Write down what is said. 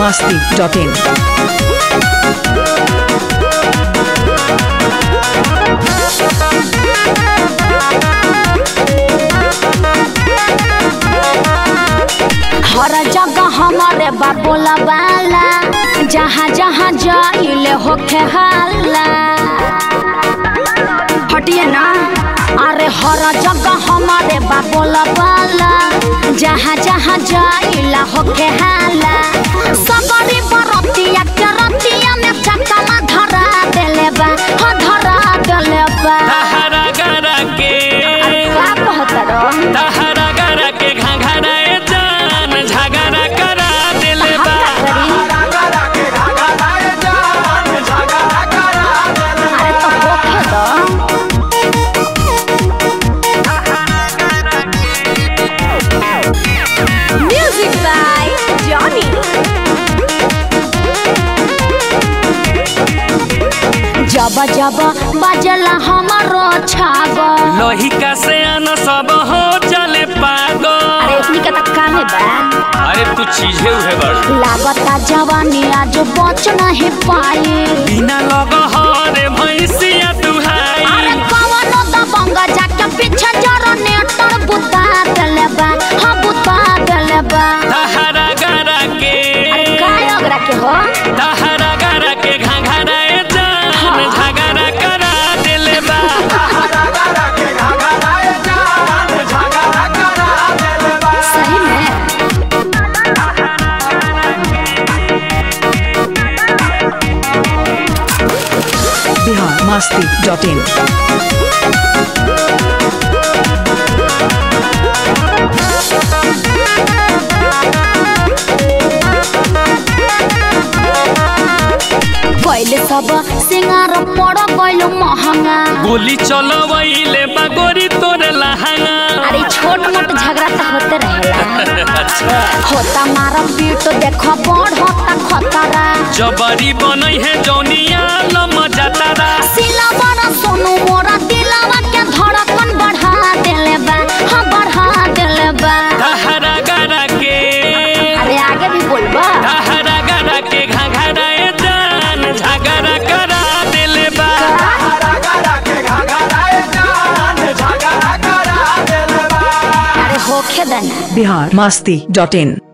masti.in. हर जगह हमारे बाबोला बाला जहाँ जहाँ जाइले होखे हाला हटिए ना अरे हर जगह हमारे बाबोला बाला जहाँ जहाँ जाइला होखे हाला सबरी बरतिया के रतिया में चकमा धरा देले बा हो धरा देले बा तहरा गरा के अरे का कहत रहो तहरा गरा के घाघरा ए जान झगड़ा करा दिले बा अरे तो होखे दो म्यूजिक बाय जॉनी जब जब बजला हमारो छागल लोहिका से अन सब हो चले पागल अरे इतनी का तक काहे बा अरे तू चीजे उहे बड़ लागता जवानी आज बच नहीं पाई बिना लग हरे भैंसिया तुहाई अरे कवनो दबंग जाके पीछे जरो नेटर बुता देले बा हाँ बुता देले बा तहरा गरा के अरे काय ओकरा के हो तहरा गरा के घाघरा ए जान हाँ। झगड़ा करा दिले बा सही में Bihar masti.in. पहले सब सिंगार पड़ गइल महंगा गोली चलवैले बा गोरी तोरे लहंगा अरे छोट मोट झगड़ा तो होते रहेला अच्छा होता मारा पीट देखो बड़ होता खतरा जबरी बनई है जौनिया लम जातारा सिला बड़ा सोनू मोरा दिलावा के धड़कन बढ़ा देले बा हाँ बढ़ा देले बा तहरा गरा के अरे आगे भी बोलबा तहरा गरा के घाघरा ए जान झगड़ा करा दिले बा अरे होखे देना Bihar masti.in.